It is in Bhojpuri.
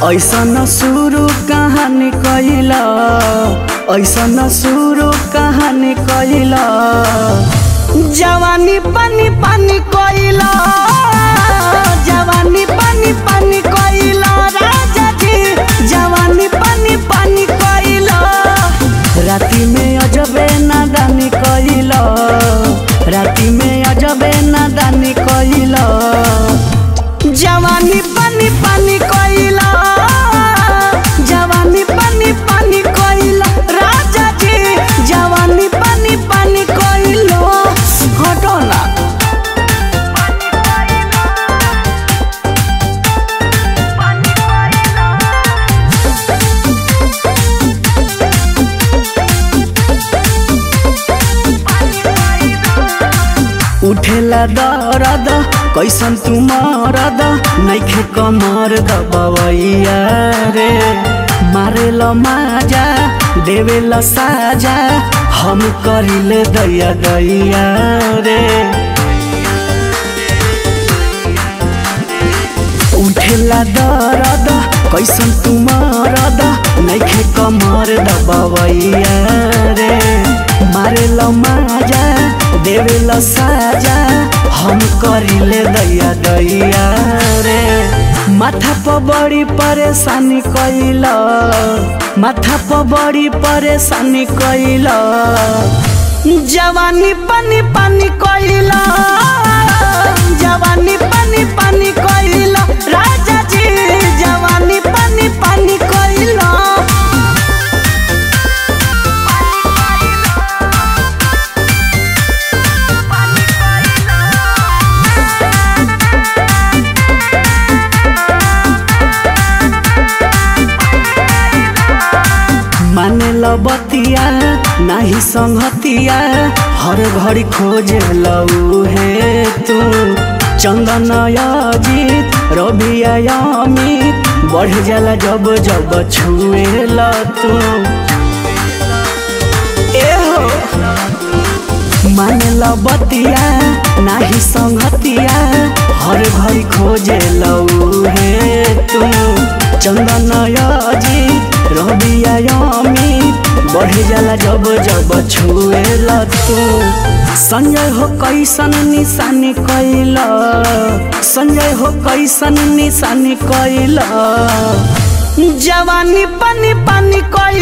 ऐसन शुरू कहानी कैला ऐसन शुरू कहानी कैला जवानी पानी पानी कैला जवानी पानी पानी कैला राजा जी जवानी पानी पानी कैला राति में अजबे नादानी कैला राति में अजबे नादानी कैला जवानी पानी पानी कैला जवानी पानी पानी कैला राजा जी जवानी पानी पानी कैला हटो ना उठेला दरद कैसन तू मरद नैखे कमर दबवैया रे मारेल माजा देवेल साजा हम करिले दैया दैया रे उठेला दरद कैसन तू मरद नैखे कमर दबवैया रे मारेल माजा देवेल साजा हम करिले दैया दैया रे माथा पर बड़ी परेशानी कैला माथा पर बड़ी परेशानी कैला जवानी पानी पानी कैला जवानी पानी पानी कैला राजा जी जवानी पानी पानी कैला माने बतिया नाही संगतिया हर घड़ी खोज लऊ हे तू चंदन अजीत रवि अमित बढ़ जाला जब जब छुए ल तू ए हो माने बतिया नाही संगतिया हर घड़ी खोजे लऊ हे तू चंदन अजीत रवि अमित बढ़ जाला जब जब छुए तू संजय हो कैसन निशानी कैला संजय हो कैसन निशानी कैला जवानी पानी पानी कैला